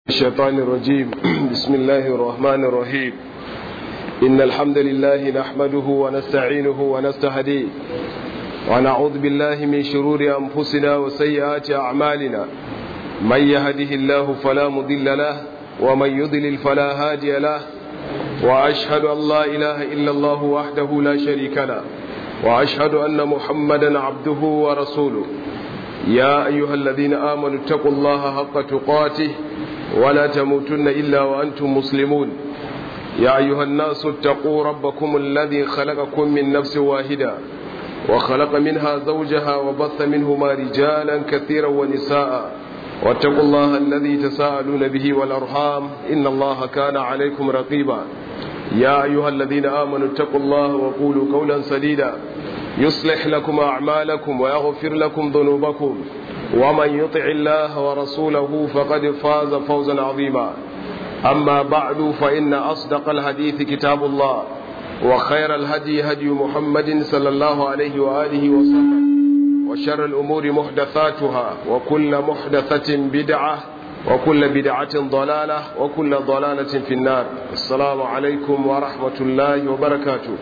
الشيطان الرجيم بسم الله الرحمن الرحيم إن الحمد لله نحمده ونستعينه ونستهديه ونعوذ بالله من شرور أنفسنا وسيئات أعمالنا من يهده الله فلا مضل له ومن يضلل فلا هادي له وأشهد أن لا إله إلا الله وحده لا شريك له وأشهد أن محمدا عبده ورسوله يا أيها الذين آمنوا اتقوا الله حق تقاته ولا تموتن إلا وأنتم مسلمون يا أيها الناس اتقوا ربكم الذي خلقكم من نفس واحدة وخلق منها زوجها وبث منهما رجالا كثيرا ونساء واتقوا الله الذي تساءلون به والأرحام إن الله كان عليكم رقيبا يا أيها الذين آمنوا اتقوا الله وقولوا قولا سديدا يصلح لكم أعمالكم ويغفر لكم ذنوبكم ومن يطع الله ورسوله فقد فاز فوزا عظيما أما بعد فإن أصدق الحديث كتاب الله وخير الهدي هدي محمد صلى الله عليه وآله وسلم وشر الأمور محدثاتها وكل محدثة بدعة وكل بدعة ضلالة وكل ضلالة في النار السلام عليكم ورحمة الله وبركاته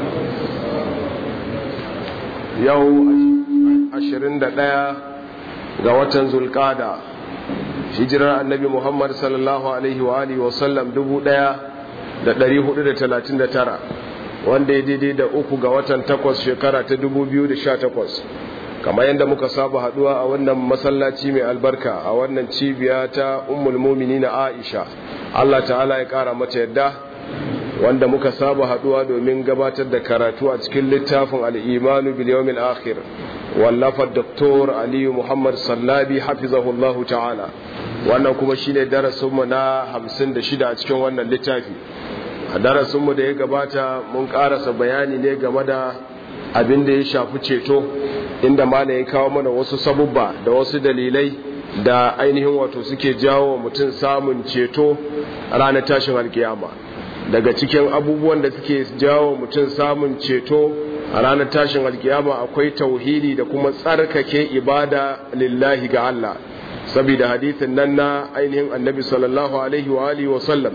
يوم عشرين دقيقة ga watan zulkada hijirar annabi muhammad sallallahu alaihi wa alihi wa sallam 1439 wanda ya daidai da uku ga watan takwas shekara ta 2018 kamar yadda muka saba haduwa a wannan masallaci mai albarka a wannan cibiya ta ummul na aisha allah ta'ala ya kara mata yadda wanda muka saba haduwa domin gabatar da karatu a cikin littafin al'imanu bil yawmil akhir wallafar doktor aliyu muhammad sallabi hafizahullahu ta'ala wannan kuma shine darasinmu na hamsin da shida a cikin wannan littafi a darasinmu da ya gabata mun karasa bayani ne game da abin da ya shafi ceto inda mana ya kawo mana wasu sabubba da wasu dalilai da ainihin wato suke jawo mutum samun ceto ranar tashin alkiyama daga cikin abubuwan da suke jawo mutum samun ceto a ranar tashin alkiyama akwai tauhidi da kuma tsarkake ibada lillahi ga Allah saboda hadithin nan na ainihin annabi sallallahu alaihi wa alihi wa sallam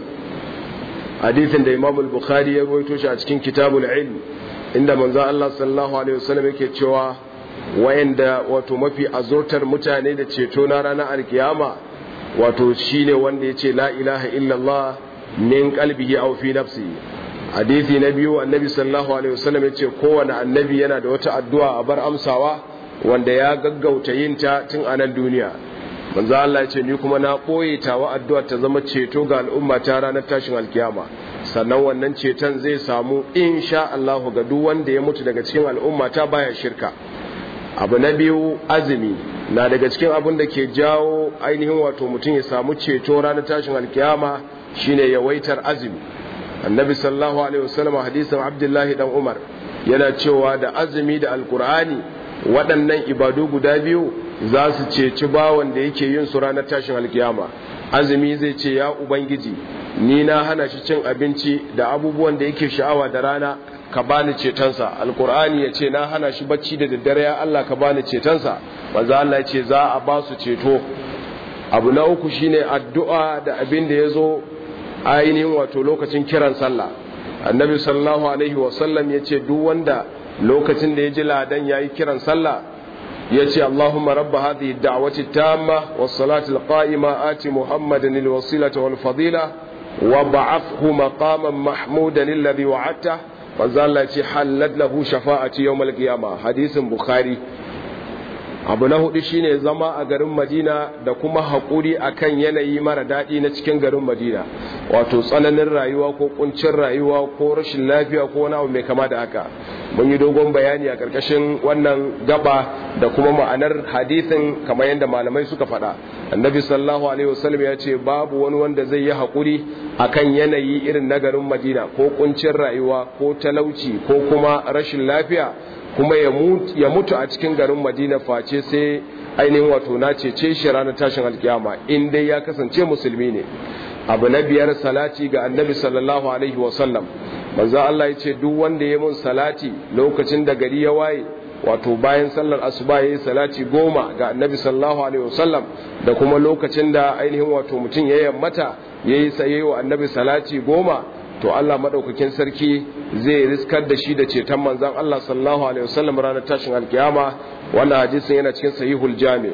hadithin da imam al-bukhari ya rawaito shi a cikin kitabul ilm inda manzo Allah sallallahu alaihi wa sallam yake cewa wayanda wato mafi azurtar mutane da ceto na ranar alkiyama wato shine wanda yace la ilaha illallah min qalbihi aw fi nafsihi hadisi na biyu annabi sallallahu alaihi wasallam ya ce kowane annabi yana da wata addu'a a bar amsawa wanda ya gaggauta yin ta tun a nan duniya manzo Allah ya ce ni kuma na koye tawa addu'ar ta zama ceto ga al'umma ta ranar tashin alkiyama sannan wannan ceton zai samu insha Allah ga duk wanda ya mutu daga cikin al'umma ta baya shirka abu na biyu azumi na daga cikin abin da ke jawo ainihin wato mutum ya samu ceto ranar tashin alkiyama shine yawaitar azumi annabi sallallahu alaihi wasallam hadisin abdullahi dan umar yana cewa da azumi da alkur'ani waɗannan ibadu guda biyu za su ceci bawan da yake yin su ranar tashin alkiyama azumi zai ce ya ubangiji ni na hana shi cin abinci da abubuwan da yake sha'awa da rana ka bani cetonsa alkur'ani ya ce na hana shi bacci da daddare ya Allah ka bani cetonsa manzo Allah ya ce za a ba su ceto abu na uku shine addu'a da abin da ya zo ainihin wato lokacin kiran sallah annabi sallallahu alaihi wasallam ya ce duk wanda lokacin da ya ji ladan ya yi kiran sallah ya ce allahumma rabba hadhihi da'wati tamma was salati alqa'ima ati muhammadan alwasilata wal fadila wa ba'athhu maqaman mahmudan alladhi wa'adta manzo Allah ya ce halad lahu shafa'ati yawm alqiyama hadisin bukhari abu na hudu shine zama a garin madina da kuma haƙuri akan yanayi mara daɗi na cikin garin madina wato tsananin rayuwa ko kuncin rayuwa ko rashin lafiya ko wani abu mai kama da haka mun yi dogon bayani a ƙarƙashin wannan gaba da kuma ma'anar hadithin kamar yadda malamai suka faɗa annabi sallallahu alaihi wasallam ya ce babu wani wanda zai yi haƙuri akan yanayi irin na garin madina ko kuncin rayuwa ko talauci ko kuma rashin lafiya kuma ya mutu a cikin garin madina face sai ainihin wato na cece shi ranar tashin alkiyama in dai ya kasance musulmi ne abu na biyar salati ga annabi sallallahu alaihi wasallam manzo Allah ya ce duk wanda ya mun salati lokacin da gari ya waye wato bayan sallar asuba yayi salati goma ga annabi sallallahu alaihi wasallam da kuma lokacin da ainihin wato mutum ya yammata yayi saye wa annabi salati goma to Allah madaukakin sarki zai riskar da shi da ceton manzon Allah sallallahu alaihi wasallam ranar tashin alkiyama wannan hadisin yana cikin sahihul jami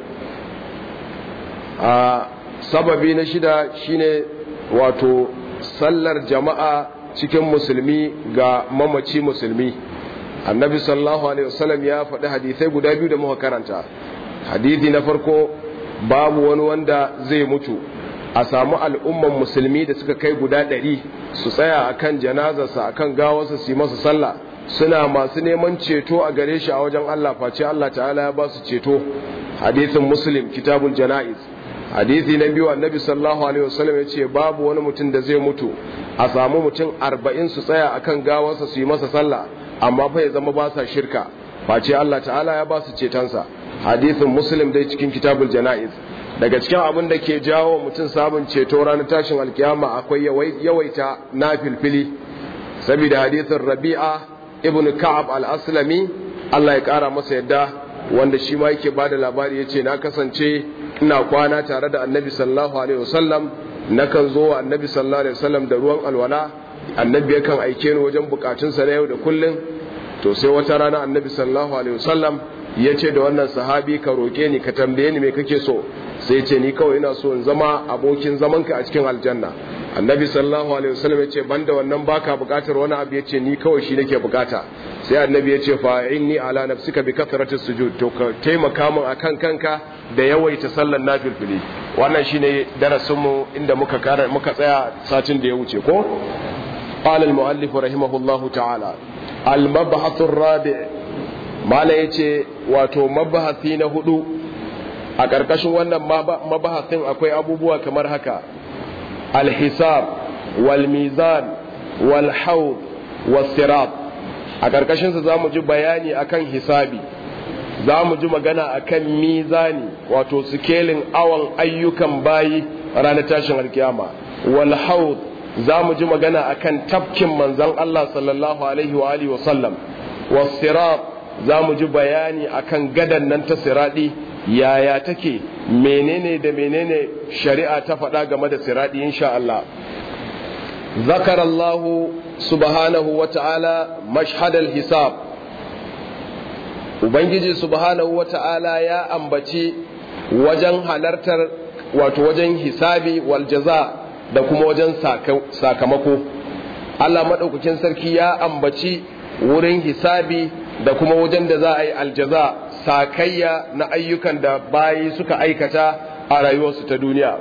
a sababi na shida shine wato sallar jama'a cikin musulmi ga mamaci musulmi annabi sallallahu alaihi wasallam ya faɗi hadisai guda biyu da muka karanta hadisi na farko babu wani wanda zai mutu a samu al'umman musulmi da suka kai guda ɗari su tsaya akan janazarsa akan gawarsa su yi masa sallah suna masu neman ceto a gare shi a wajen Allah face Allah ta'ala ya ba su ceto hadithin muslim kitabul jana'iz hadithi na biyu annabi sallallahu alaihi wasallam ya ce babu wani mutum da zai mutu a samu mutum arba'in su tsaya akan gawarsa su yi masa sallah amma fa ya zama ba sa shirka face Allah ta'ala ya ba su cetonsa hadithin muslim dai cikin kitabul jana'iz daga cikin abin da ke jawo mutum samun ceto ranar tashin alkiyama akwai yawaita na filfili saboda hadithin rabi'a ibn ka'ab al-aslami Allah ya kara masa yadda wanda shi ma yake bada labari yace na kasance ina kwana tare da annabi sallallahu alaihi wasallam nakan zo wa annabi sallallahu alaihi wasallam da ruwan alwala annabi yakan aike ni wajen bukatunsa na yau da kullun to sai wata rana annabi sallallahu alaihi wasallam ya ce da wannan sahabi ka roƙe ni ka tambaye ni me kake so sai ce ni kawai ina so in zama abokin zamanka a cikin aljanna annabi sallallahu alaihi wasallam ya ce banda wannan baka bukatar wani abu ya ce ni kawai shi nake bukata sai annabi ya ce fa inni ala nafsika bi kathratis sujud to ka taimaka min akan kanka da yawaita sallar nafilfili wannan shine darasin mu inda muka kara muka tsaya satin da ya wuce ko qala al muallif rahimahullahu ta'ala al mabhath ar-rabi' mala yace wato mabahasi na hudu a ƙarƙashin wannan mabahasin akwai abubuwa kamar haka alhisab wal mizan wal haud was sirat a ƙarƙashin sa zamu ji bayani akan hisabi zamu ji magana akan mizani wato sikelin awan ayyukan bayi ranar tashin alkiyama wal haud zamu ji magana akan tafkin manzon Allah sallallahu alaihi wa alihi wa sallam was sirat za mu ji bayani akan gadan nan ta siradi yaya take menene da menene shari'a ta faɗa game da siradi insha Allah zakar Allah subhanahu wa ta'ala mashhadal hisab ubangiji subhanahu wa ta'ala ya ambaci wajen halartar wato wajen hisabi wal jaza da kuma wajen sakamako Allah maɗaukakin sarki ya ambaci wurin hisabi da kuma wajen da za a yi aljaza sakayya na ayyukan da bayi suka aikata a rayuwarsu ta duniya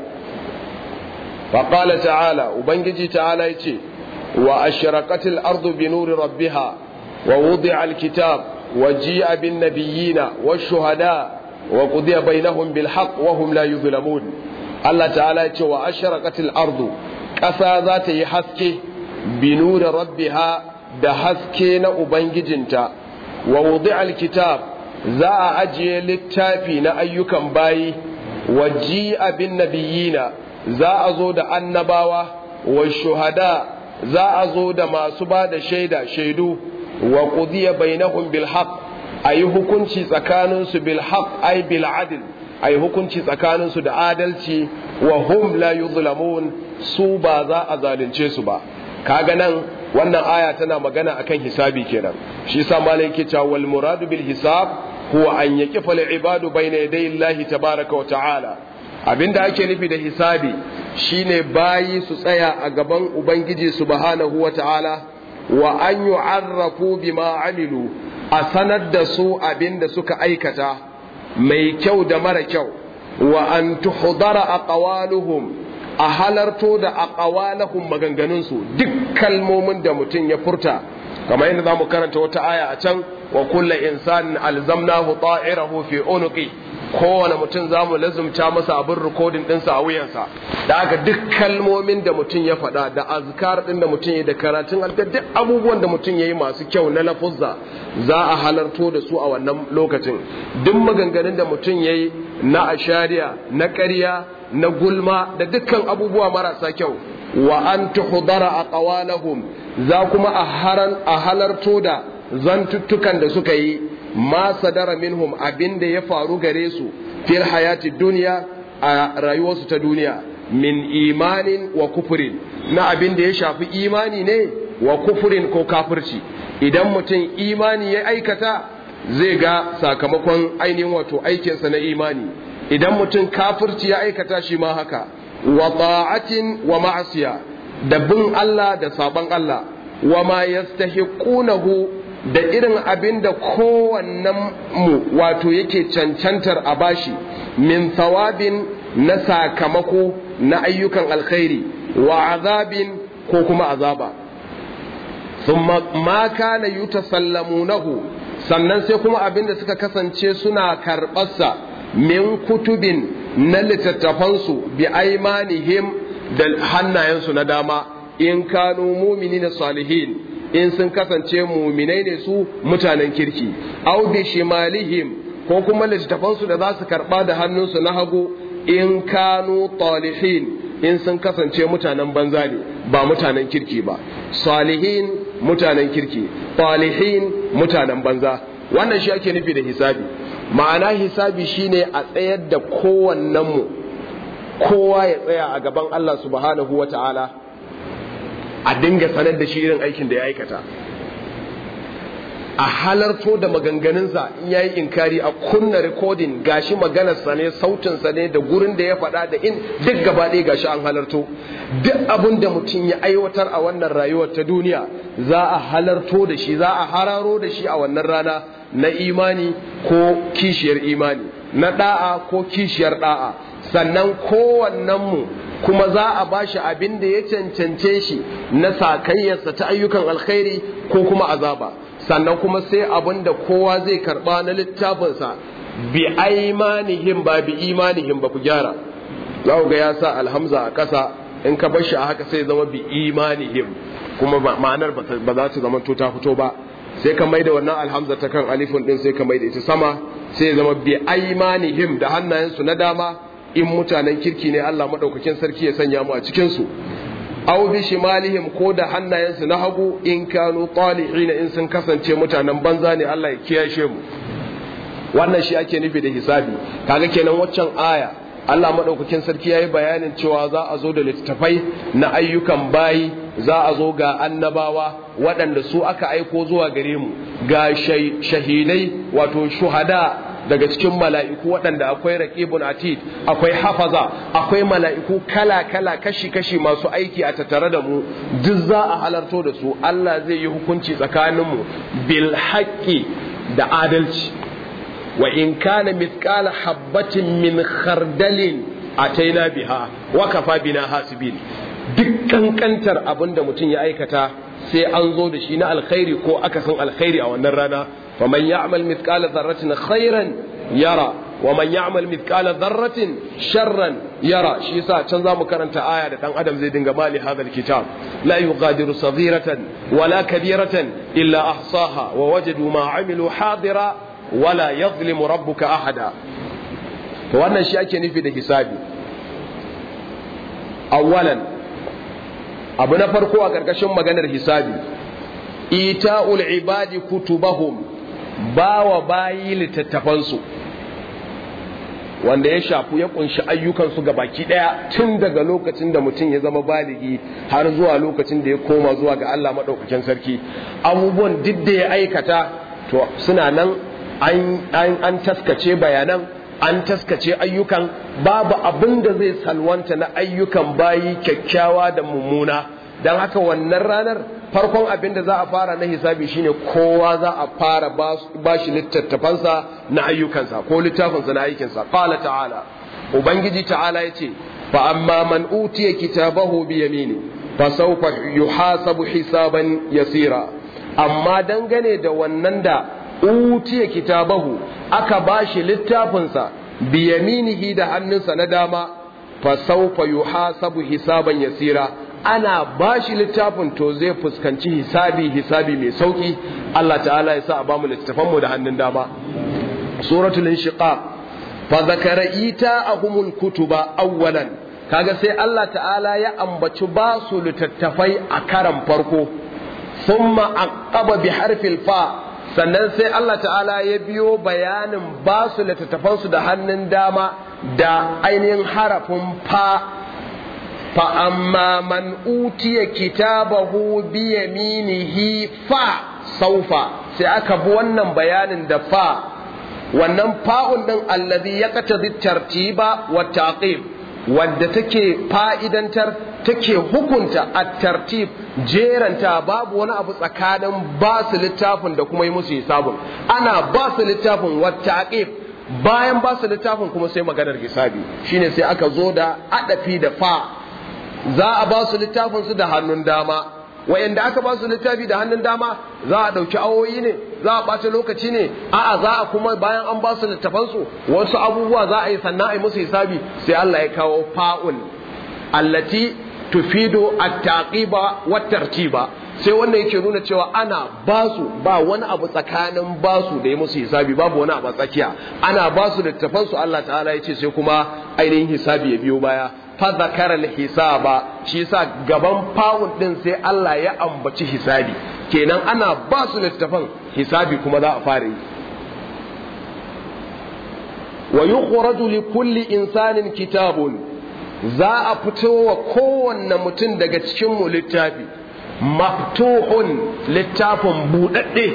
faƙala ta'ala ubangiji ta'ala ya ce wa ashraqatil ardu bi nuri rabbiha wa wudi'a alkitab wa ji'a bin nabiyyina wa shuhada wa qudiya bainahum bil haqq wa hum la yuzlamun Allah ta'ala ya ce wa ashraqatil ardu ƙasa za ta yi haske bi nuri rabbiha da haske na ubangijinta wa wudi'a alkitab za a ajiye littafi na ayyukan bayi wa ji'a bin nabiyina za a zo da annabawa wa shuhada za a zo da masu ba da shaida shaidu wa qudiya bainahum bil haqq ayi hukunci tsakanin su bil haqq ay bil adl ayi hukunci tsakanin su da adalci wa hum la yuzlamun su ba za a zalunce su ba kaga nan wannan aya tana magana akan hisabi kenan shi yasa malai yake cewa wal muradu bil hisab huwa an yaqifa al ibadu bayna yaday Allah tabaaraka wa ta'ala abinda ake nufi da hisabi shine bayi su tsaya a gaban ubangiji subhanahu wa ta'ala wa an yu'arrafu bima amilu a sanar da su abinda suka aikata mai kyau da mara kyau wa an tuhdara aqwaluhum a halarto da aqwalahum maganganunsu duk kalmomin da mutum ya furta kamar yadda zamu karanta wata aya a can wa kullu insanin alzamnahu ta'irahu fi unuqi kowane mutum zamu lazumta masa abin rikodin ɗinsa a wuyansa da haka duk kalmomin da mutum ya faɗa da azkar ɗin da mutum ya da karatun alkar duk abubuwan da mutum ya yi masu kyau na lafuzza za a halarto da su a wannan lokacin duk maganganun da mutum ya yi na ashariya na ƙarya na gulma da dukkan abubuwa marasa kyau wa an tuhdara aqwalahum za kuma a haran a halarto da zantuttukan da suka yi ma sadara minhum abinda ya faru gare su fil hayati duniya a rayuwarsu ta duniya min imanin wa kufurin na abinda ya shafi imani ne wa kufurin ko kafirci idan mutum imani ya aikata zai ga sakamakon ainihin wato aikinsa na imani idan mutum kafirci ya aikata shi ma haka wa ta'atin wa ma'asiya da bin Allah da saban Allah wa ma yastahiqunahu da irin abin da kowannen mu wato yake cancantar a bashi min thawabin na sakamako na ayyukan alkhairi wa azabin ko kuma azaba thumma ma kana yutasallamunahu sannan sai kuma abin da suka kasance suna karɓarsa min kutubin na littattafansu bi aimanihim da hannayensu na dama in kanu mumini na salihin in sun kasance muminai ne su mutanen kirki au bi shimalihim ko kuma littattafansu da za su karɓa da hannunsu na hagu in kanu talihin in sun kasance mutanen banza ne ba mutanen kirki ba salihin mutanen kirki talihin mutanen banza wannan shi ake nufi da hisabi ma'ana hisabi shine a tsayar da kowannenmu kowa ya tsaya a gaban Allah subhanahu wa ta'ala a dinga sanar da shi irin aikin da ya aikata a halarto da maganganunsa in yayi inkari a kunna rikodin gashi maganarsa ne sautinsa ne da gurin da ya faɗa da in duk gaba ɗaya gashi an halarto duk abin da mutum ya aiwatar a wannan rayuwar ta duniya za a halarto da shi za a hararo da shi a wannan rana na imani ko kishiyar imani na da'a ko kishiyar da'a sannan kowannenmu kuma za a bashi abin da ya cancance shi na sakayyarsa ta ayyukan alkhairi ko kuma azaba sannan kuma sai abin da kowa zai karba na littafinsa bi aimanihim ba bi imanihim ba ku gyara za ga ya sa alhamza a ƙasa in ka bar shi a haka sai zama bi imanihim kuma ma'anar ba za ta zama to ta fito ba sai ka maida wannan alhamza ta kan alifin din sai ka maida ita sama sai zama bi aimanihim da hannayensu na dama in mutanen kirki ne Allah madaukakin sarki ya sanya mu a cikin su aw bi shimalihim ko da hannayensu na hagu in kanu talihin in sun kasance mutanen banza ne Allah ya kiyashe mu wannan shi ake nufi da hisabi kaga kenan waccan aya Allah madaukakin sarki yayi bayanin cewa za a zo da littattafai na ayyukan bayi za a zo ga annabawa waɗanda su aka aiko zuwa gare mu ga shahidai wato shuhada daga cikin mala'iku waɗanda akwai raqibun atid akwai hafaza akwai mala'iku kala-kala kashi-kashi masu aiki a tattare da mu duk za a halarto da su Allah zai yi hukunci tsakaninmu bil haqqi da adalci wa in kana mithqala habatin min khardalin ataina biha wa kafa bina hasibin duk kankantar abin da mutum ya aikata sai an zo da shi na alkhairi ko akasin alkhairi a wannan rana faman ya'mal mithqala dharratin khairan yara wa man ya'mal mithqala dharratin sharran yara shi yasa can zamu karanta aya da dan adam zai dinga mali hadal kitab la yughadiru saghiratan wala kabiratan illa ahsaha wa wajadu ma amilu hadira wala yadhlimu rabbuka ahada to wannan shi ake nufi da hisabi awwalan abu na farko a ƙarƙashin maganar hisabi ita'ul ibadi kutubahum bawa bayi littattafansu wanda ya shafu ya kunshi ayyukansu ga baki ɗaya tun daga lokacin da mutum ya zama baligi har zuwa lokacin da ya koma zuwa ga Allah maɗaukakin sarki abubuwan duk da ya aikata to suna nan an taskace bayanan an taskace ayyukan babu abin da zai salwanta na ayyukan bayi kyakkyawa da mummuna don haka wannan ranar farkon abin da za a fara na hisabi shine kowa za a fara ba shi littattafansa na ayyukansa ko littafinsa na aikinsa qala ta'ala ubangiji ta'ala yace fa amma man utiya kitabahu bi yamini fa sawfa yuhasabu hisaban yasira amma dangane da wannan da utiya kitabahu aka bashi littafinsa biyaminihi da hannunsa na dama fa sawfa yuhasabu hisaban yasira ana bashi littafin to zai fuskanci hisabi hisabi mai sauki Allah ta'ala ya sa a bamu littafan mu da hannun dama suratul inshiqaq fa zakara ita ahumul kutuba awwalan kaga sai Allah ta'ala ya ambaci ba su littattafai a karan farko thumma aqaba bi harfil fa sannan sai Allah ta'ala ya biyo bayanin ba su littattafansu da hannun dama da ainihin harafin fa fa amma man utiya kitabahu bi yaminihi fa saufa sai aka bi wannan bayanin da fa wannan fa'un din allazi yaqtadi tartiba wa taqib wadda take fa'idantar take hukunta a tartib jeranta babu wani abu tsakanin ba su littafin da kuma yi musu hisabun ana ba su littafin wata bayan ba su littafin kuma sai maganar hisabi shine sai aka zo da adafi da fa za a ba su littafin su da hannun dama wayanda aka ba su littafi da hannun dama za a ɗauki awoyi ne za a ɓata lokaci ne a'a za a kuma bayan an ba su littafansu wasu abubuwa za a yi sannan a yi musu hisabi sai Allah ya kawo fa'un allati tufido at-taqiba wa tartiba sai wannan yake nuna cewa ana basu ba wani abu tsakanin basu da ya musu hisabi babu wani abu tsakiya ana basu littafansu Allah ta'ala ya ce sai kuma ainihin hisabi ya biyo baya fa zakara hisaba shi yasa gaban fa'un din sai Allah ya ambaci hisabi kenan ana ba su littafan hisabi kuma za a fara yi wa yukhraju li kulli insanin kitabun za a fito wa kowanne mutum daga cikin mu littafi maftuhun littafin budadde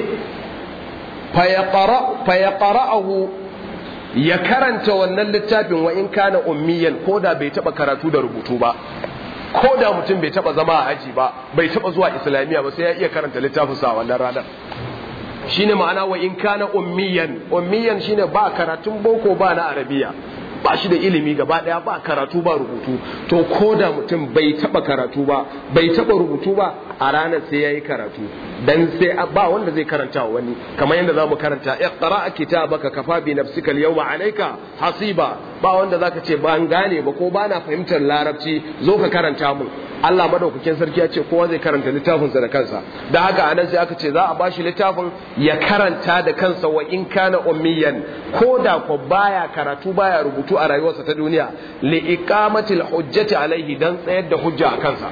fa yaqra'uhu ya karanta wannan littafin wa in kana ummiyan ko da bai taba karatu da rubutu ba ko da mutum bai taba zama a aji ba bai taba zuwa islamiyya ba sai ya iya karanta littafin sa wannan ranar shine ma'ana wa in kana ummiyan ummiyan shine ba karatun boko ba na arabiya ba shi da ilimi gaba daya ba karatu ba rubutu to ko da mutum bai taba karatu ba bai taba rubutu ba a ranar sai yayi karatu dan sai ba wanda zai karanta wa wani kamar yadda zamu karanta iqra kitabaka kafa bi nafsika al-yawma alayka hasiba ba wanda zaka ce ban gane ba ko bana fahimtar larabci zo ka karanta mun Allah madaukakin sarki ya ce kowa zai karanta littafinsa da kansa da haka anan sai aka ce za a bashi littafin ya karanta da kansa wa in kana ummiyan ko da ko baya karatu baya rubutu a rayuwarsa ta duniya li iqamatil hujjati alaihi dan tsayar da hujja a kansa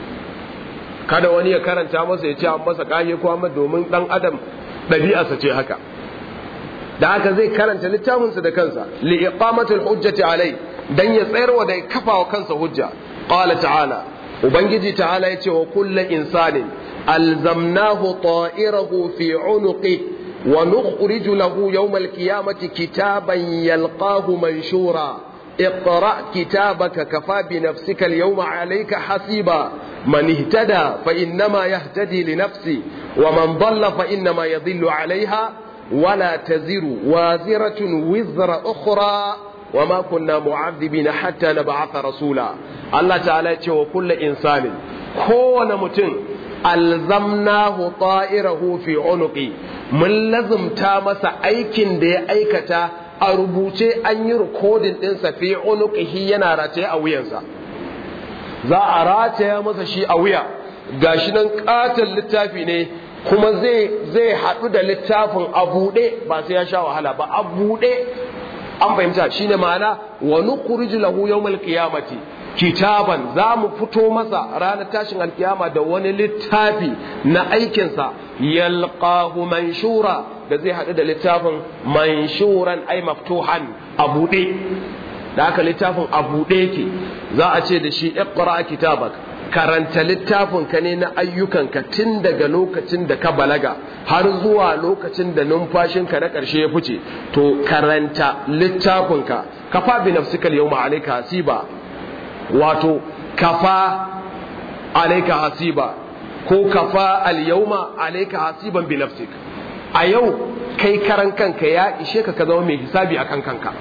kada wani ya karanta masa ya ce an masa kage ko amma domin dan adam ɗabi'arsa ce haka da haka zai karanta littafinsa da kansa li iqamatil hujjati alai dan ya tsayarwa da kafa wa kansa hujja qala ta'ala ubangiji ta'ala ya ce wa kullu insanin alzamnahu ta'irahu fi unuqi wa nukhriju lahu yawm alqiyamati kitaban yalqahu manshura اقرأ كتابك كفى بنفسك اليوم عليك حسيبا من اهتدى فإنما يهتدي لنفسه ومن ضل فإنما يضل عليها ولا تزر وازرة وزر أخرى وما كنا معذبين حتى نبعث رسولا الله تعالى وكل إنسان كون متن ألزمناه طائره في عنقي من لزم تامس أيكن دي أيكتا a rubuce an yi rikodin ɗinsa fi unuqihi yana rataye a wuyansa za a rataya masa shi a wuya gashi nan katon littafi ne kuma zai zai haɗu da littafin a buɗe ba sai ya sha wahala ba a buɗe an fahimta shine ma'ana wa nukhrij lahu yawmal qiyamati kitaban za mu fito masa ranar tashin alkiyama da wani littafi na aikinsa yalqahu manshura da zai haɗu da littafin manshuran ai maftuhan a buɗe da haka littafin a buɗe yake za a ce da shi iqra kitabak karanta littafin ka ne na ayyukanka tun daga lokacin da ka balaga har zuwa lokacin da numfashinka na ƙarshe ya fice to karanta littafinka kafa bi nafsika yawma alayka hasiba wato kafa alayka hasiba ko kafa al-yawma alayka hasiban bi nafsika a yau kai karan kanka ya ishe ka ka zama mai hisabi akan kanka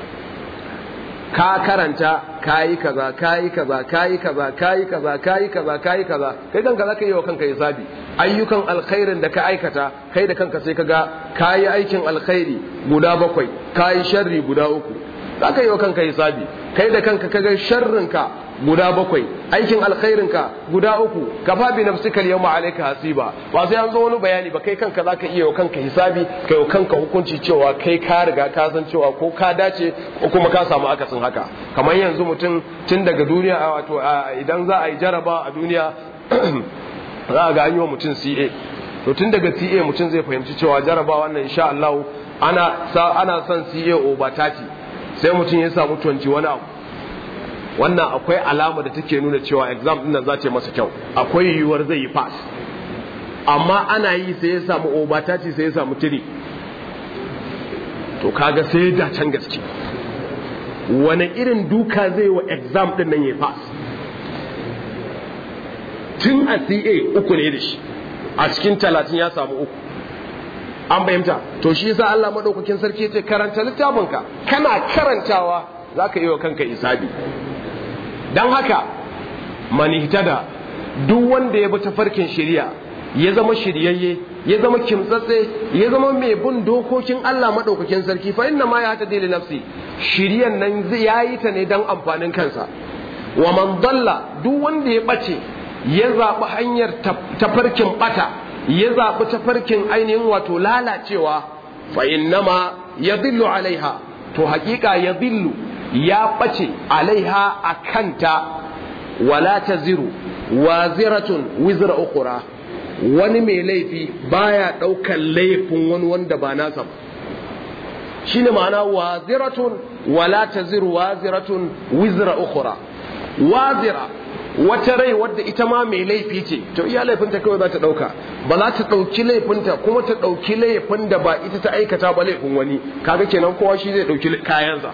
ka karanta kayi kaza kayi kaza kayi kaza kayi kaza kayi kaza kayi kaza kai kanka zaka yi wa kanka hisabi ayyukan alkhairin da ka aikata kai da kanka sai kaga kayi aikin alkhairi guda bakwai kayi sharri guda uku zaka yi wa kanka hisabi kai da kanka kaga sharrinka guda bakwai aikin alkhairinka guda uku kafa bi nafsika yawma alayka hasiba ba sai an zo wani bayani ba kai kanka zaka iya wa kanka hisabi kai wa kanka hukunci cewa kai ka riga ka san cewa ko ka dace ko kuma ka samu akasin haka kamar yanzu mutum tun daga duniya wato idan za a yi jaraba a duniya za a ga an yi wa mutum CA to tun daga CA mutum zai fahimci cewa jarabawa wannan insha Allah ana ana son CA over 30 sai mutum ya samu 20 wani abu wannan akwai alama da take nuna cewa exam din nan za ta yi masa kyau akwai yiwuwar zai yi pass amma ana yi sai ya samu over 30 sai ya samu 3 to kaga sai da can gaske wani irin duka zai wa exam din nan ya pass tun a CA uku ne da shi a cikin talatin ya samu uku an fahimta to shi yasa Allah madaukakin sarki ya ce karanta littafinka kana karantawa zaka yi wa kanka isabi dan haka manihtada duk wanda ya bi tafarkin shari'a ya zama shiryayye ya zama kimtsatse ya zama mai bin dokokin Allah madaukakin sarki fa inna ma ya ta li nafsi shiriyan nan ya yi ta ne dan amfanin kansa wa man dalla duk wanda ya bace ya zaɓi hanyar tafarkin ɓata ya zaɓi tafarkin ainihin wato lalacewa fa innama ya zillu alaiha to hakika ya zillu ya ɓace alaiha a kanta wala ta ziru wa ziratun wizra ukura wani mai laifi baya ɗaukar laifin wani wanda ba nasa ba shine ma'ana wa ziratun wala ta ziru wa ziratun wizra ukura wazira wata rai wadda ita ma mai laifi ce to iya laifinta kawai za ta ɗauka ba za ta ɗauki laifinta kuma ta ɗauki laifin da ba ita ta aikata ba laifin wani kaga kenan kowa shi zai ɗauki kayansa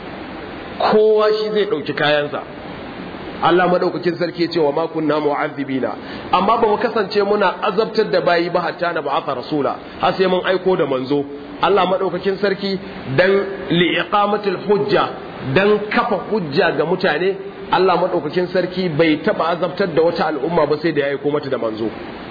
kowa shi zai ɗauki kayansa Allah madaukakin sarki ce wa ma kunna mu'azzibina amma ba mu kasance muna azabtar da bayi ba hatta na ba'atha rasula har sai mun aiko da manzo Allah madaukakin sarki dan li iqamatil hujja dan kafa hujja ga mutane Allah maɗaukakin sarki bai taɓa azabtar da wata al'umma ba sai da ya aiko mata da manzo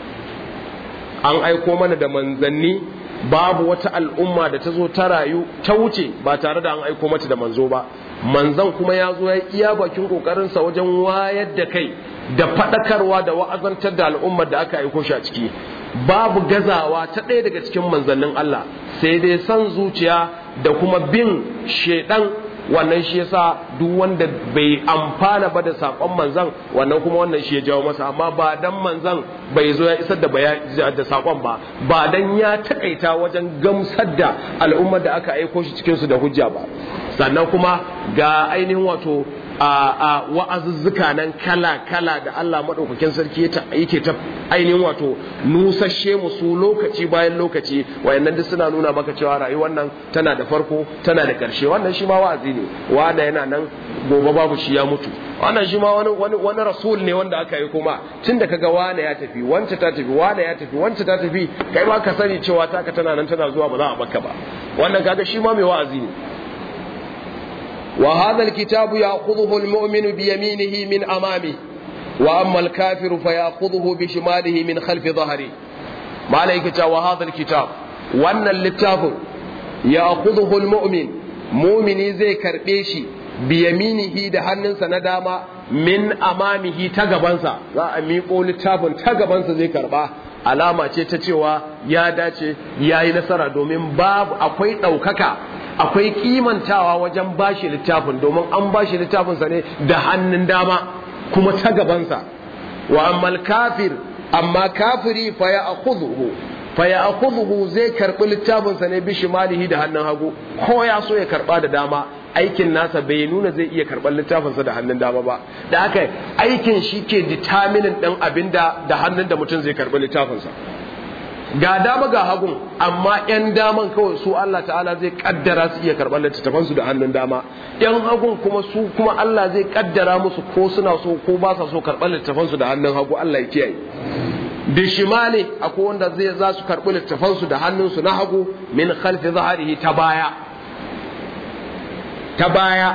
an aiko mana da manzanni babu wata al'umma da ta zo ta rayu ta wuce ba tare da an aiko mata da manzo ba manzan kuma ya zo ya iya bakin ƙoƙarinsa wajen wayar da kai da faɗakarwa da wa'azantar da al'ummar da aka aiko shi a ciki babu gazawa ta ɗaya daga cikin manzannin Allah sai dai son zuciya da kuma bin shaidan wannan shi yasa duk wanda bai amfana ba da sakon manzan wannan kuma wannan shi ya jawo masa amma ba dan manzan bai zo ya isar da da sakon ba ba dan ya takaita wajen gamsar da al'ummar da aka aiko shi cikin su da hujja ba sannan kuma ga ainihin wato a wa'azuzzuka nan kala-kala da Allah maɗaukakin sarki yake ta ainihin wato nusashe musu lokaci bayan lokaci wayannan duk suna nuna maka cewa rayuwar nan tana da farko tana da ƙarshe wannan shi ma wa'azi ne wanda yana nan gobe babu shi ya mutu wannan shi ma wani wani wani rasul ne wanda aka yi kuma tun da kaga wane ya tafi wance ta tafi wane ya tafi wance ta tafi kai ma ka sani cewa taka tana nan tana zuwa ba za a baka ba wannan kaga shi ma mai wa'azi ne وهذا الكتاب يأخذه المؤمن بيمينه من أمامه وأما الكافر فيأخذه بشماله من خلف ظهره ما عليك وهذا الكتاب وأن الكتاب يأخذه المؤمن مؤمن زي كربيشي بيمينه ده hannunsa na dama min amamihi ta gabansa za a miƙo littafin ta gabansa zai karba alama ce ta cewa ya dace ya yi nasara domin babu akwai ɗaukaka akwai kimantawa wajen bashi littafin domin an bashi littafinsa ne da hannun dama kuma ta gabansa wa ammal kafir amma kafiri fa ya akhudhu fa ya akhudhu zai karbi littafinsa ne bi shimalihi da hannun hagu ko ya so ya karba da dama aikin nasa bai nuna zai iya karɓar littafinsa da hannun dama ba da haka aikin shi ke determinin ɗin abin da da hannun da mutum zai karɓi littafinsa ga dama ga hagun amma yan daman kawai su Allah ta'ala zai kaddara su iya karɓar littattafansu da hannun dama yan hagun kuma su kuma Allah zai kaddara musu ko suna so ko ba sa so karɓar littattafansu da hannun hagu Allah ya kiyaye da shimali akwai wanda zai za su karɓi littattafansu da hannunsu na hagu min khalfi zaharihi ta baya ta baya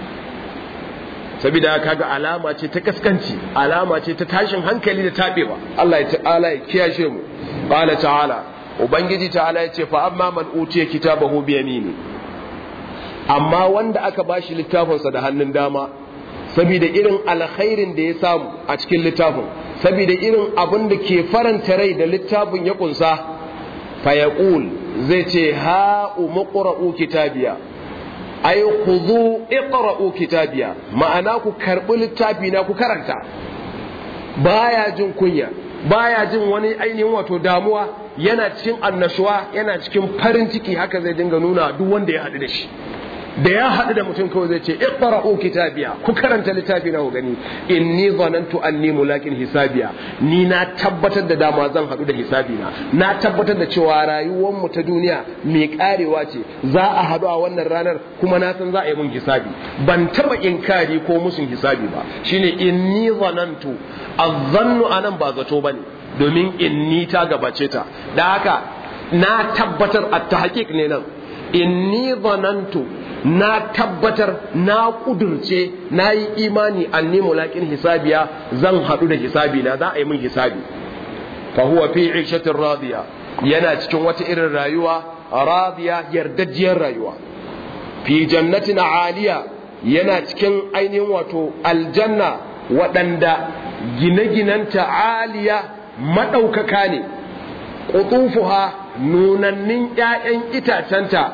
saboda kaga alama ce ta kaskanci alama ce ta tashin hankali da tabewa Allah ya ta'ala ya kiyashe mu qala ta'ala ubangiji ta'ala ya ce fa amma man utiya kitabahu bi yamini amma wanda aka bashi littafinsa da hannun dama saboda irin alkhairin da ya samu a cikin littafin saboda irin abin da ke faranta rai da littafin ya kunsa fa yaqul zai ce ha umqra'u kitabiya ay khudhu iqra'u kitabiya ma'ana ku karbi littafi na ku karanta baya jin kunya baya jin wani ainihin wato damuwa yana cikin annashuwa yana cikin farin ciki haka zai dinga nuna duk wanda ya haɗu da shi da ya haɗu da mutum kawai zai ce iqra'u kitabiya ku karanta littafi na ku gani inni zanantu anni mulakin hisabiya ni na tabbatar da dama zan haɗu da hisabi na na tabbatar da cewa rayuwar mu ta duniya mai karewa ce za a haɗu a wannan ranar kuma na san za a yi mun hisabi ban taba inkari ko musun hisabi ba shine inni zanantu azzannu anan ba zato bane domin inni ta gabace ta da haka na tabbatar at-tahqiq ne nan inni zanantu na tabbatar na kudurce na yi imani anni mulakin hisabiya zan haɗu da hisabi na za a yi min hisabi fa huwa fi ishatin radiya yana cikin wata irin rayuwa radiya yardajiyar rayuwa fi jannatin aliya yana cikin ainihin wato aljanna waɗanda gine-ginanta aliya maɗaukaka ne ƙutufuha nunannin ‘ya'yan itacenta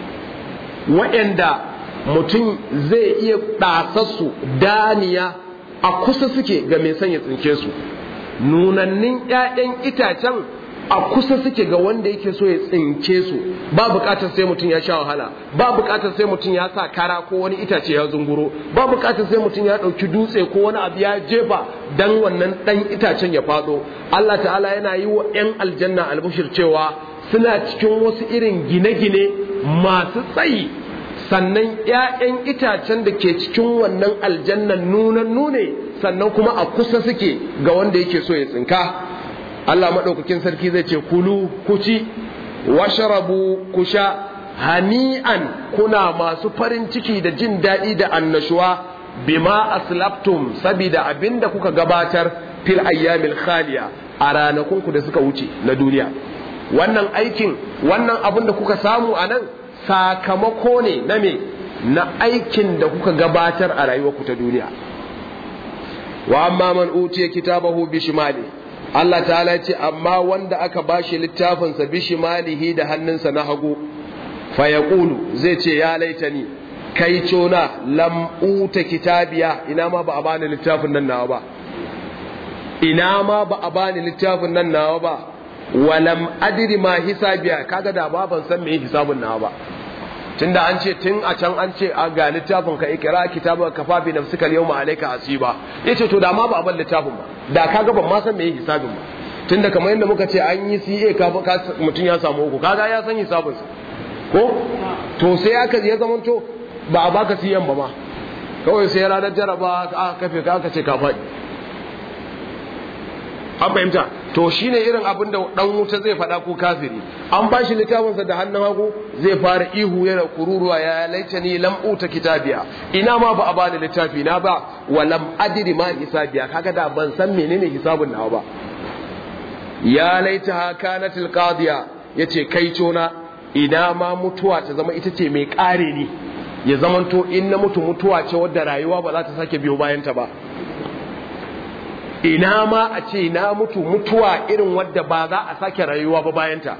waɗanda mutum zai iya ɗasassu daniya a kusa suke ga mai sanya tsinke su nunannin ‘ya'yan itacen a kusa suke ga wanda yake so ya tsinke su ba bukatar sai mutum ya sha wahala ba bukatar sai mutum ya sa kara ko wani itace ya zunguro ba bukatar sai mutum ya ɗauki dutse ko wani abu ya jefa dan wannan ɗan itacen ya faɗo Allah ta'ala yana yi wa 'yan aljanna albushir cewa suna cikin wasu irin gine-gine masu tsayi sannan 'ya'yan itacen da ke cikin wannan aljannan nunan nune sannan kuma a kusa suke ga wanda yake so ya tsinka Allah maɗaukakin sarki zai ce kulu ku ci washarabu ku sha hani'an kuna masu farin ciki da jin daɗi da annashuwa bima aslaftum sabida abinda kuka gabatar fil ayyamil khaliya a ranakunku da suka wuce na duniya wannan aikin wannan abin da kuka samu a nan sakamako ne na me na aikin da kuka gabatar a rayuwarku ta duniya wa amma man utiya kitabahu bi shimali Allah ta'ala ce amma wanda aka bashi littafinsa bi shimalihi da hannunsa na hagu fa yaqulu zai ce ya laitani kai cona lam uta kitabiya ina ma ba a bani littafin nan nawa ba ina ma ba a bani littafin nan nawa ba walam adri ma hisabiya kaga da ba ban san me hisabun nawa ba tunda an ce tun a can an ce a ga littafin ka ikira kitabun ka fa bi nafsika yawma alayka asiba yace to da ma ba a ban littafin ba da kaga ban ma san me hisabin ba tunda kamar yadda muka ce an yi CA ka mutum ya samu uku kaga ya san hisabin sa ko to sai aka ya zamanto ba a baka CM ba ma kawai sai ranar jaraba aka kafe ka aka ce ka faɗi an fahimta to shine irin abin da dan wuta zai faɗa ko kafiri an ba shi littafinsa da hannun hagu zai fara ihu yana kururuwa ya laita ni lam uta kitabiya ina ma ba a bani littafi na ba wa lam adri ma hisabiya kaga da ban san menene hisabun nawa ba ya laita kanat alqadiya yace kai cona ina ma mutuwa ta zama ita ce mai kare ni ya zamanto in na mutu mutuwa ce wadda rayuwa ba za ta sake biyo bayan ta ba ina ma a ce na mutu mutuwa irin wadda ba za a sake rayuwa ba bayanta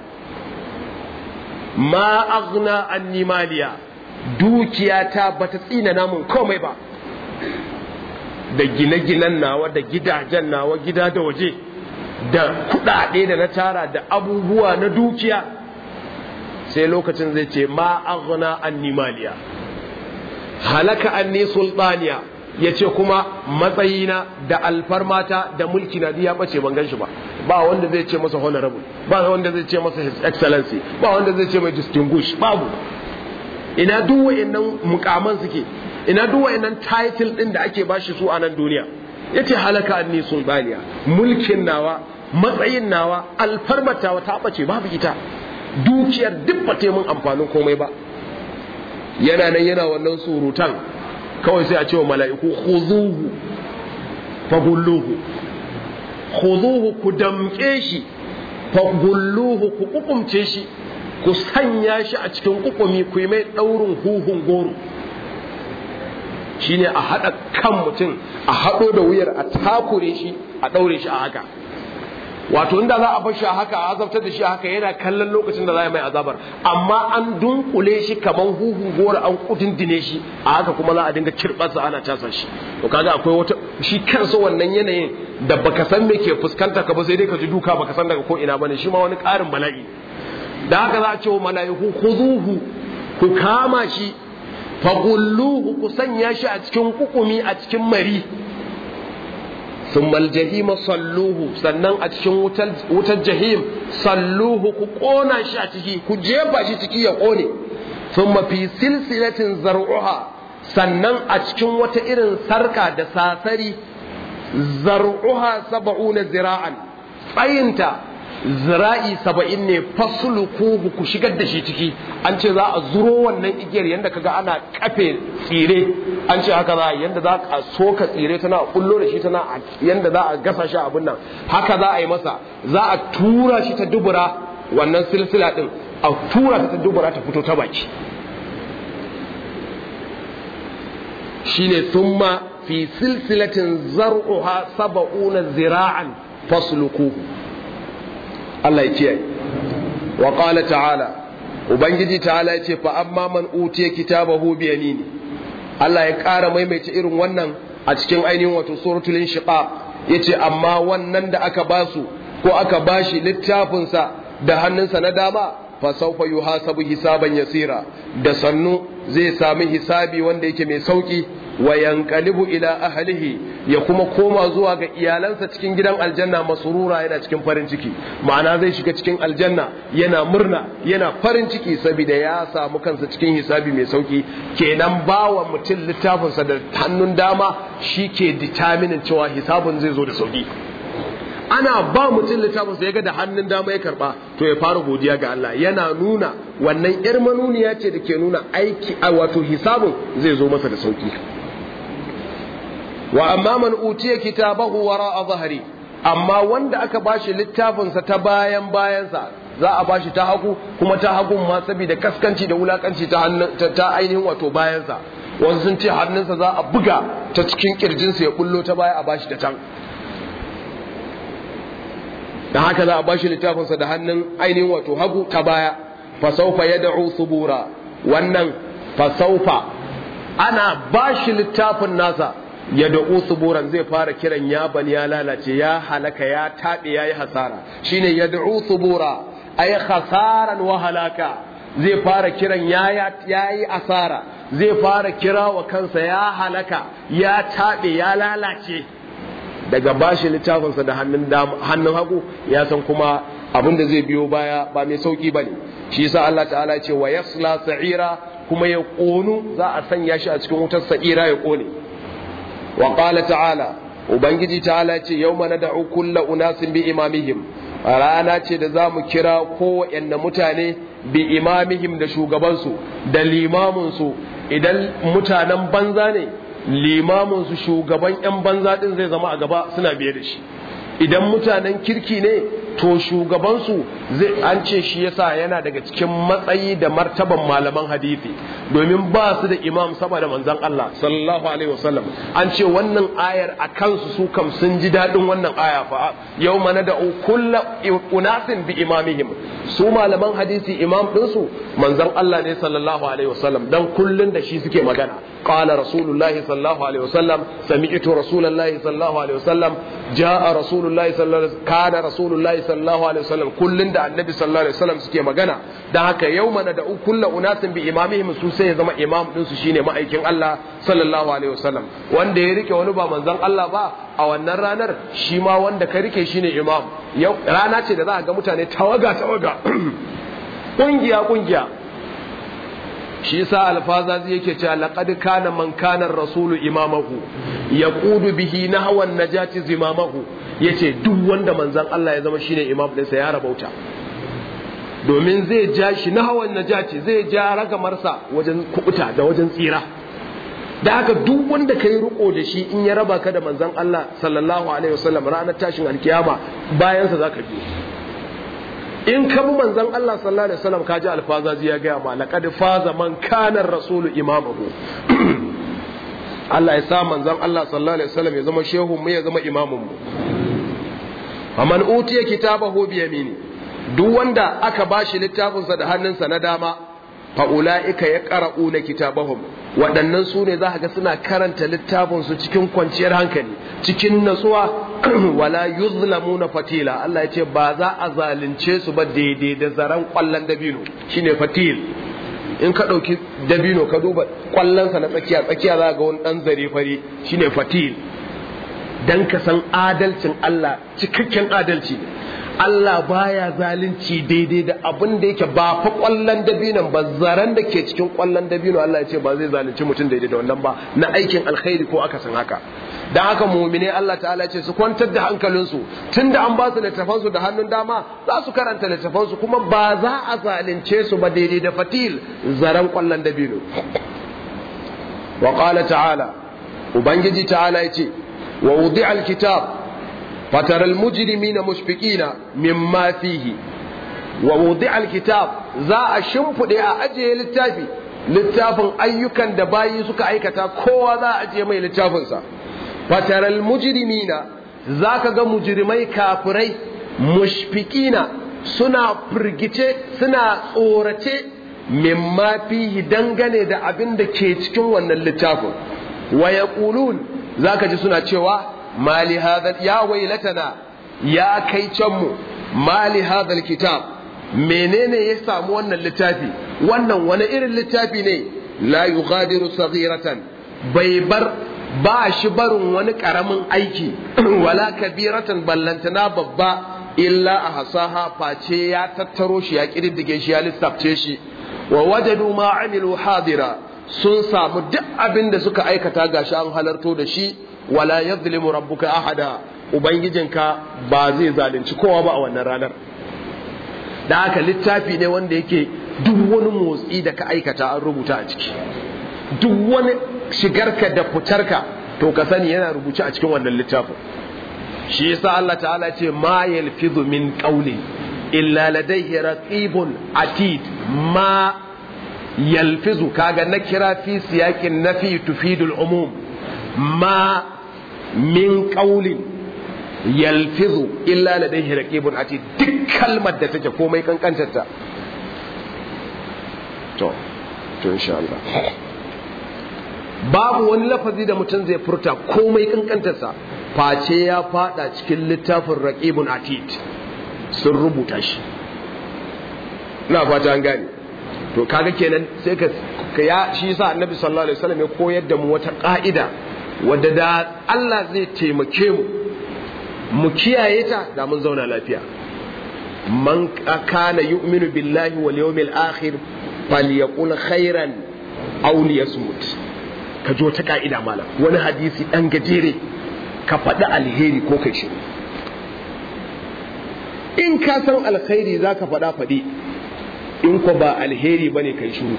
ma aghna anni maliya dukiyata bata tsina namun komai ba da gine-ginen nawa da gidajen nawa gida da waje da kudade da na tara da abubuwa na dukiya sai lokacin zai ce ma aghna anni maliya halaka anni sultaniya ya ce kuma matsayina da alfarmata da mulki na ya bace ban gan shi ba ba wanda zai ce masa honorable ba wanda zai ce masa his excellency ba wanda zai ce mai distinguished babu ina duk wayannan mukaman suke ina duk wayannan title din da ake bashi su a nan duniya yace halaka anni sulbaniya mulkin nawa matsayin nawa alfarmatawa ta bace babu ita dukiyar duk ba ta mun amfanin komai ba yana nan yana wannan surutan kawai sai a ce wa mala'iku khuzuhu fagulluhu khuzuhu ku damke shi fagulluhu ku kukumce shi ku sanya shi a cikin kukumi ku yi mai daurin huhun goro shine a haɗa kan mutum a haɗo da wuyar a takure shi a ɗaure shi a haka wato inda za a bar shi a haka a azabtar da shi a haka yana kallon lokacin da za a mai azabar amma an dunkule shi kaman huhu gora an kudindine shi a haka kuma za a dinga kirɓarsa ana casa shi to kaga akwai wata shi kansa wannan yanayin da baka san me ke fuskanta ka ba sai dai ka ji duka baka san daga ko ina bane shi ma wani ƙarin bala'i da haka za a ce wa mala'iku khuzuhu ku kama shi fagulluhu ku sanya shi a cikin kukumi a cikin mari ثم الجحيم صلوه sannan a cikin wutar jahim salluhu ku kona shi a ciki ku jefa shi ciki ya kone thumma fi silsilatin zar'uha sannan a cikin wata irin sarka da sasari zar'uha sab'una zira'an tsayinta zira'i saba'in ne faslukuhu ku shigar da shi ciki an ce za a zuro wannan igiyar yadda kaga ana kafe tsire an ce haka za a yadda za a soka tsire tana kullo da shi tana yadda za a gasa shi abin nan haka za a yi masa za a tura shi ta dubura wannan silsila din a tura ta ta dubura ta fito ta baki shine thumma fi silsilatin zar'uha saba'una zira'an faslukuhu Allah ya kiyaye wa qala ta'ala ubangiji ta'ala ya ce fa amma man utiya kitabahu bi yamini Allah ya ƙara maimaita irin wannan a cikin ainihin wato suratul inshiqaq yace amma wannan da aka basu ko aka bashi littafin sa da hannunsa na dama fa sawfa yuhasabu hisaban yasira da sannu zai sami hisabi wanda yake mai sauki wa yanqalibu ila ahlihi ya kuma koma zuwa ga iyalansa cikin gidan aljanna masurura yana cikin farin ciki ma'ana zai shiga cikin aljanna yana murna yana farin ciki saboda ya samu kansa cikin hisabi mai sauki kenan bawa mutum littafinsa da hannun dama shi ke determinin cewa hisabin zai zo da sauki ana ba mutum littafin sa ya ga da hannun dama ya karba to ya fara godiya ga Allah yana nuna wannan yar manuniya ce da ke nuna aiki a wato hisabin zai zo masa da sauki wa amma man utiya kitabahu wara zahari amma wanda aka bashi littafin sa ta bayan bayansa za a bashi ta hagu kuma ta hagun ma saboda kaskanci da wulakanci ta ta ainihin wato bayansa wasu sun ce hannunsa za a buga ta cikin kirjinsa ya bullo ta baya a bashi ta can da haka za a bashi littafinsa da hannun ainihin wato hagu ta baya fasaufa ya da'u subura wannan fasaufa ana bashi littafin nasa ya da'u suburan zai fara kiran ya bani ya lalace ya halaka ya taɓe ya yi hasara shine ya da'u subura ay khasaran wa halaka zai fara kiran ya yi asara zai fara kira wa kansa ya halaka ya taɓe ya lalace daga bashi littafinsa da hannun hagu ya san kuma abin da zai biyo baya ba mai sauki ba ne shi yasa Allah ta'ala ce wa yasla sa'ira kuma ya ƙonu za a sanya shi a cikin wutar sa'ira ya ƙone wa qala ta'ala ubangiji ta'ala ce yawma nad'u kulla unasin bi imamihim rana ce da za mu kira kowanne mutane bi imamihim da shugabansu da limaminsu idan mutanen banza ne limaminsu shugaban 'yan banza ɗin zai zama a gaba suna biye da shi idan mutanen kirki ne to shugabansu zai an ce shi yasa yana daga cikin matsayi da martaban malaman hadisi domin ba su da imam sama da manzon Allah sallallahu alaihi wasallam an ce wannan ayar a kansu su kam sun ji daɗin wannan aya fa yau mana da kulla unasin bi imamihim su malaman hadisi imam ɗinsu manzon Allah ne sallallahu alaihi wasallam dan kullun da shi suke magana qala rasulullahi sallallahu alaihi wasallam sami'tu rasulullahi sallallahu alaihi wasallam jaa rasulullahi sallallahu alaihi kana rasulullahi sallallahu alaihi wasallam kullun da annabi sallallahu alaihi wasallam suke magana dan haka yau mana da kullu unasin bi imamihim su sai ya zama imam din su shine ma'aikin Allah sallallahu alaihi wasallam wanda ya rike wani ba manzon Allah ba a wannan ranar shi ma wanda ka rike shine imam yau rana ce da za a ga mutane tawaga tawaga kungiya kungiya shi yasa alfazazi yake cewa laqad kana man kana rasulu imamahu yaqudu bihi nahwan najati zimamahu yace duk wanda manzon Allah ya zama shine imam ɗinsa ya rabauta domin zai ja shi nahwan najati zai ja ragamarsa wajen kubuta da wajen tsira da haka duk wanda kai riko da shi in ya raba ka da manzon Allah sallallahu alaihi wasallam ranar tashin alkiyama bayan sa zaka biyo in ka bi manzon Allah sallallahu alaihi wasallam ka ji alfazazi ya gaya ma laqad faza man kana rasulu imamahu Allah ya sa manzon Allah sallallahu alaihi wasallam ya zama shehu mu ya zama imamun mu faman utiya kitabahu bi yamini duk wanda aka bashi littafin sa da hannunsa na dama fa ulaika yaqra'una kitabahum waɗannan su ne za ga suna karanta littafin su cikin kwanciyar hankali cikin natsuwa wala yuzlamuna fatila Allah ya ce ba za a zalunce su ba daidai da zaran kwallon dabino shine fatil in ka ɗauki dabino ka duba kwallonsa na tsakiya tsakiya za ga wani ɗan zare fari shine fatil dan ka san adalcin Allah cikakken adalci Allah baya zalunci daidai da abin da yake ba fa kwallon dabinon ba zaren da ke cikin kwallon dabino Allah ya ce ba zai zalunci mutum daidai da wannan ba na aikin alkhairi ko aka san haka dan haka mu'mine Allah ta'ala ce su kwantar da hankalinsu tunda an ba su littafansu da hannun dama za su karanta littafansu kuma ba za a zalunce su ba daidai da fatil zaren kwallon dabino wa qala ta'ala ubangiji ta'ala ya ce wa wudi'a alkitab فترى المجرمين مشفقين مما فيه ووضع الكتاب za a shimfiɗe a ajiye littafi littafin ayyukan da bayi suka aikata kowa za a ajiye mai littafinsa fataral mujrimina za ka ga mujrimai kafirai mushfikina suna firgice suna tsorace mimma fihi dangane da abin da ke cikin wannan littafin wa yaqulun za ka ji suna cewa mali hadha ya wailatana ya kai can mu mali hadha kitab menene ya samu wannan littafi wannan wani irin littafi ne la yughadiru saghiratan bai bar ba shi barin wani karamin aiki wala kabiratan ballantana babba illa a hasaha face ya tattaro shi ya kididdige shi ya lissafce shi wa wajadu ma amilu hadira sun samu duk abin da suka aikata gashi an halarto da shi wala yadhlimu rabbuka ahada ubangijinka ba zai zalunci kowa ba a wannan ranar da haka littafi ne wanda yake duk wani motsi da ka aikata an rubuta a ciki duk wani shigarka da fitarka to ka sani yana rubuce a cikin wannan littafin shi yasa Allah ta'ala ce ma yalfizu min qawlin illa ladayhi raqibun atid ma yalfizu kaga na kira fi siyakin nafi tufidul umum ma min qawlin yalfizu illa ladayhi raqibun atid duk kalmar da take komai kankantarta to to insha Allah babu wani lafazi da mutum zai furta komai kankantarsa face ya fada cikin littafin raqibun atid sun rubuta shi ina fata an gane to kaga kenan sai ka ya shi yasa annabi sallallahu alaihi wasallam ya koyar da mu wata ka'ida wadda da Allah zai taimake mu mu kiyaye ta da mun zauna lafiya man kana yu'minu billahi wal yawmil akhir falyaqul khairan aw liyasmut ka jo ta ka'ida malam wani hadisi dan gajere ka faɗi alheri ko kai shi in ka san alkhairi zaka faɗa faɗi in ko ba alheri bane kai shiru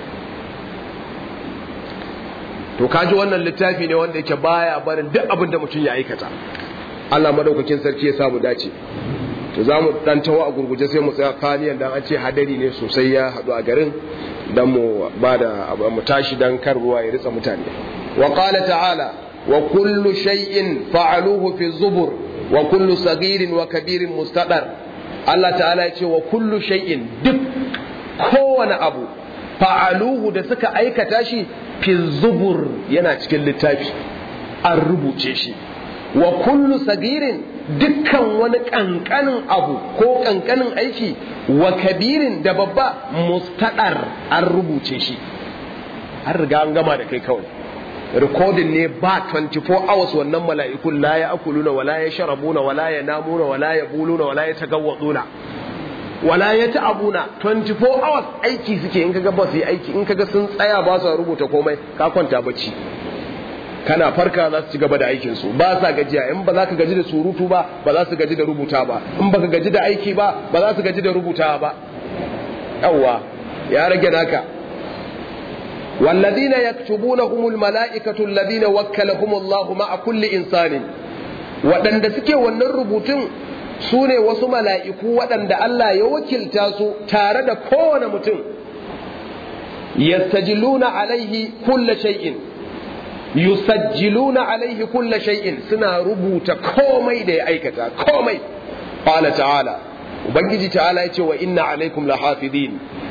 to kaji wannan littafi ne wanda yake baya barin duk abin da mutum ya aikata Allah madaukakin sarki ya samu dace to za mu dan tawo a gurguje sai mu tsaya kaniyan dan an ce hadari ne sosai ya hadu a garin dan mu bada mu tashi dan kar ruwa ya ritsa mutane wa qala ta'ala wa kullu shay'in fa'aluhu fi zubur wa kullu saghirin wa kabirin mustaqar Allah ta'ala ya ce wa kullu shay'in duk kowane abu fa'aluhu da suka aikata shi fi zubur yana cikin littafi an rubuce shi wa kullu sagirin dukkan wani kankanin abu ko kankanin aiki wa kabirin da babba mustadar an rubuce shi an riga an gama da kai kawai recording ne ba 24 hours wannan mala'ikun la ya akuluna wala ya sharabuna wala ya namuna wala ya buluna wala ya tagawwaduna wala ya ta'abuna 24 hours aiki suke in kaga ba su yi aiki in kaga sun tsaya ba su rubuta komai ka kwanta bacci kana farka za su ci gaba da aikin su ba sa gajiya in ba za ka gaji da surutu ba ba za su gaji da rubuta ba in ba ka gaji da aiki ba ba za su gaji da rubuta ba yawwa ya rage naka والذين يكتبونهم الملائكة الذين وكلهم الله مع كل إنسان waɗanda suke wannan rubutun su ne wasu mala'iku waɗanda Allah ya wakilta su tare da kowane mutum yastajiluna alaihi kulla shay'in yusajjiluna alaihi kulla shay'in suna rubuta komai da ya aikata komai qala ta'ala ubangiji ta'ala ya ce wa inna alaikum lahafidin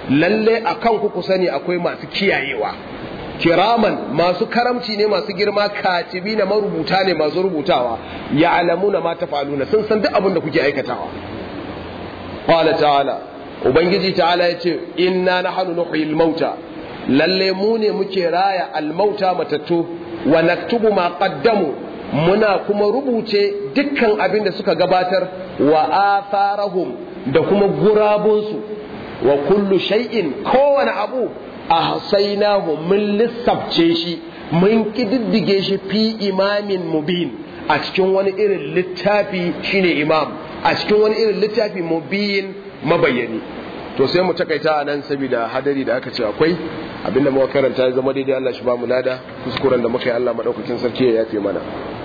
lalle akan ku ku sani akwai masu kiyayewa kiraman masu karamci ne masu girma katibi na marubuta ne masu rubutawa ya alamuna ma tafaluna sun san duk abin da kuke aikatawa qala ta'ala ubangiji ta'ala yace inna nahnu nuhyil mauta lalle mu ne muke raya almauta matattu wa naktubu ma qaddamu muna kuma rubuce dukkan abin da suka gabatar wa atharahum da kuma gurabunsu wa kullu shay'in kowane abu ahsaynahu mun lissafce shi mun kididdige shi fi imamin mubin a cikin wani irin littafi shine imam a cikin wani irin littafi mubin mabayyani to sai mu takaita a nan saboda hadari da aka ce akwai abinda muka karanta ya zama daidai Allah shi ba mu lada kuskuren da muka yi Allah madaukakin sarki ya yafe mana